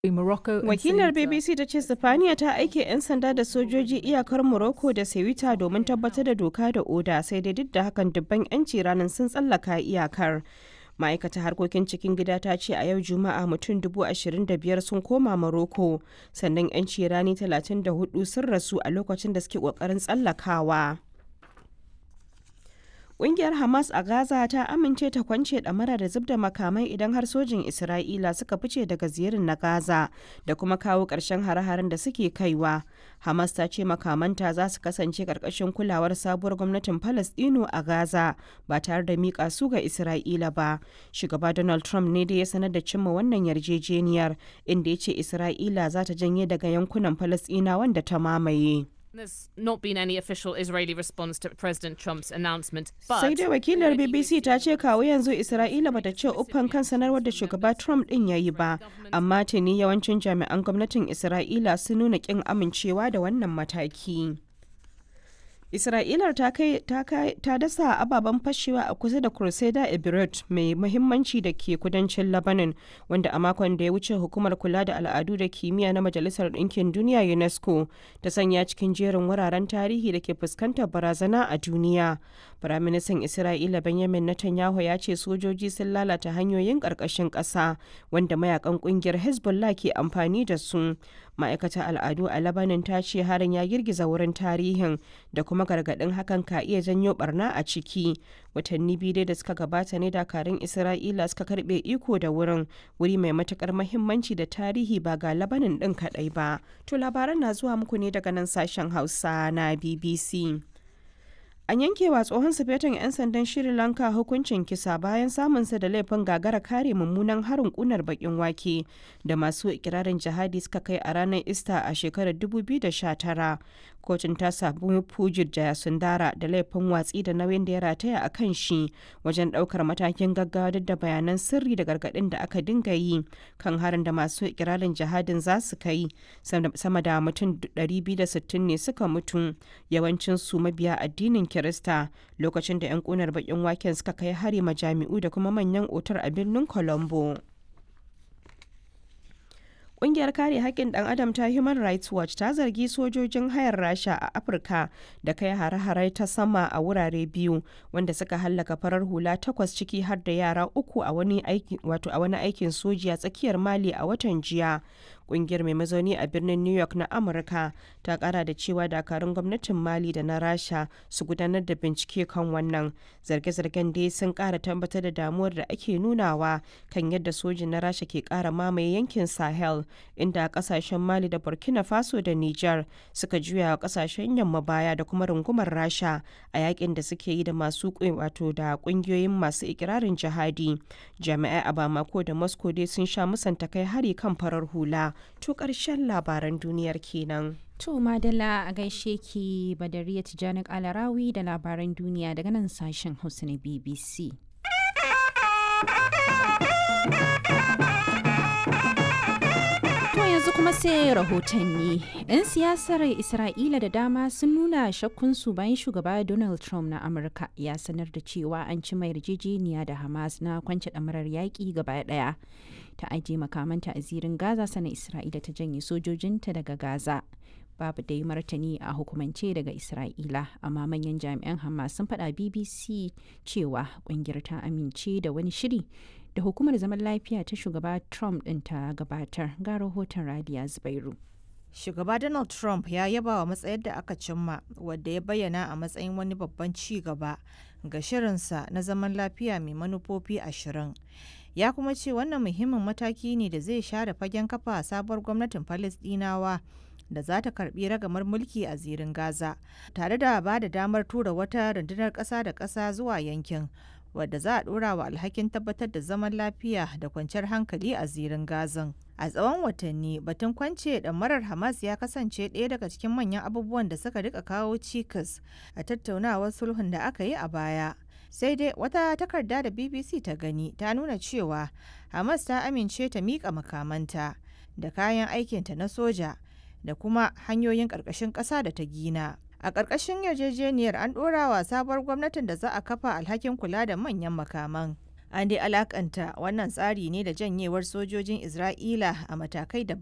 Morocco and Wakilar Ceuta. BBC ta ce Sifaniya ta aike 'yan sanda da sojoji iyakar Morocco da Ceuta domin tabbatar da doka da oda sai dai duk da hakan dubban 'yanci ranar sun tsallaka iyakar. ma'aikatar harkokin cikin gida ta ce a yau juma'a mutum 25,000 sun koma Morocco sannan 'yanci rani 34 sun rasu a lokacin da suke kokarin tsallakawa. Ƙungiyar Hamas a Gaza ta amince ta kwance ɗamara da zub da makamai idan har sojin Isra'ila suka fice daga ziyarin na Gaza da kuma kawo ƙarshen hare-haren da suke kaiwa. Hamas ta ce makamanta za su kasance ƙarƙashin kulawar sabuwar gwamnatin Falasɗinu a Gaza ba tare da miƙa su ga Isra'ila ba. Shugaba Donald Trump ne da ya sanar da cimma wannan yarjejeniyar inda ya ce Isra'ila za ta janye daga yankunan Falasɗina wanda ta mamaye. There's not been any official Israeli response to President Trump's announcement, but sai dai wakilar bbc ta ce kawo yanzu isra'ila bata ce uffan kan sanarwar da shugaba trump din ya yi ba amma tuni yawancin jami'an gwamnatin isra'ila sun nuna kin amincewa da wannan mataki Isra'ilar ta kai ta kai ta dasa ababen fashewa a kusa da Crusader Ebirut mai muhimmanci da ke kudancin Lebanon wanda a makon da ya wuce hukumar kula da al'adu da kimiyya na Majalisar Ɗinkin Duniya UNESCO ta sanya cikin jerin wuraren tarihi da ke fuskantar barazana a duniya. Firaministan Isra'ila Benjamin Netanyahu ya ce sojoji sun lalata hanyoyin ƙarƙashin ƙasa wanda mayakan ƙungiyar Hezbollah ke amfani da su. Ma'aikatar al'adu a Lebanon ta ce harin ya girgiza wurin tarihin da kuma gargaɗin hakan ka iya janyo barna a ciki. Watanni biyu dai da suka gabata ne dakarun Isra'ila suka karɓe iko da wurin wuri mai matukar mahimmanci da tarihi ba ga Lebanon ɗin kaɗai ba. To labaran na zuwa muku ne daga nan sashen Hausa na BBC. An yankewa tsohon sufetin 'yan sandan Sri Lanka hukuncin kisa bayan samunsa da laifin gagara kare mummunan harin kunar bakin wake da masu ikirarin jihadi suka kai a ranar Ista a shekarar 2019. Kotun ta sabu Pujit Jayasundara da laifin watsi da nauyin da ya rataya a kan shi wajen daukar matakin gaggawa duk da bayanan sirri da gargadin da aka dinga yi kan harin da masu ikirarin jihadin za su kai sama da mutum 260 ne suka mutu yawancin su mabiya addinin Kirista lokacin da 'yan kunar bakin waken suka kai hari majami'u da kuma manyan otar a birnin Colombo. Ƙungiyar kare haƙƙin ɗan adam ta Human Rights Watch ta zargi sojojin hayar Rasha a Afirka da kai hare-hare ta sama a wurare biyu wanda suka hallaka farar hula takwas ciki har da yara uku a wani aikin soji a tsakiyar Mali a watan jiya. Ƙungiyar mai mazauni a birnin New York na Amurka ta ƙara da cewa dakarun gwamnatin Mali da na Rasha su gudanar da bincike kan wannan. Zarge-zargen dai sun ƙara tabbatar da damuwar da ake nunawa kan yadda sojin na Rasha ke ƙara mamaye yankin Sahel. inda kasashen mali da burkina faso da niger suka juya wa kasashen yamma baya da kuma rungumar rasha a yakin da suke yi da masu wato da kungiyoyin masu ikirarin jihadi jami'ai a bamako da moscow dai sun sha musanta kai hari kan farar hula to karshen labaran duniyar kenan To Madala a gaishe ki Badariya Tijjani Alarawi da labaran duniya daga nan sashen Hausa na BBC. yanzu kuma sai rahotanni. 'Yan siyasar Isra'ila da dama sun nuna shakkunsu bayan shugaba Donald Trump na Amurka ya sanar da cewa an ci mai yarjejeniya da Hamas na kwance ɗamarar yaƙi gaba ɗaya. Ta ajiye makamanta a zirin Gaza sana Isra'ila ta janye sojojinta daga Gaza. Babu dai martani a hukumance daga Isra'ila, amma manyan jami'an Hamas sun faɗa BBC cewa ƙungiyar ta amince da wani shiri da hukumar zaman lafiya ta shugaba Trump ɗin ta gabatar ga rahoton Radiya Zubairu. Shugaba Donald Trump ya yaba wa matsayar da aka cimma wadda ya bayyana a matsayin wani babban ci gaba ga shirinsa na zaman lafiya mai manufofi ashirin. Ya kuma ce wannan muhimmin mataki ne da zai share fagen kafa sabuwar gwamnatin Falasɗinawa da za ta karbi ragamar mulki a zirin Gaza, tare da ba da damar tura wata rundunar ƙasa da ƙasa zuwa yankin. wadda za a dora wa alhakin tabbatar da zaman lafiya da kwanciyar hankali a zirin gazan a tsawon watanni batun kwance marar hamas ya kasance ɗaya daga cikin manyan abubuwan da suka rika kawo cikas a tattaunawar sulhun da aka yi a baya sai dai wata takarda da bbc ta gani ta nuna cewa hamas ta amince ta miƙa makamanta da kayan aikinta na soja da kuma hanyoyin ƙarƙashin ƙasa da ta gina a ƙarƙashin yarjejeniyar an ɗora wa sabuwar gwamnatin da za a kafa alhakin kula da manyan makaman An dai alakanta wannan tsari ne da janyewar sojojin Isra'ila a matakai daban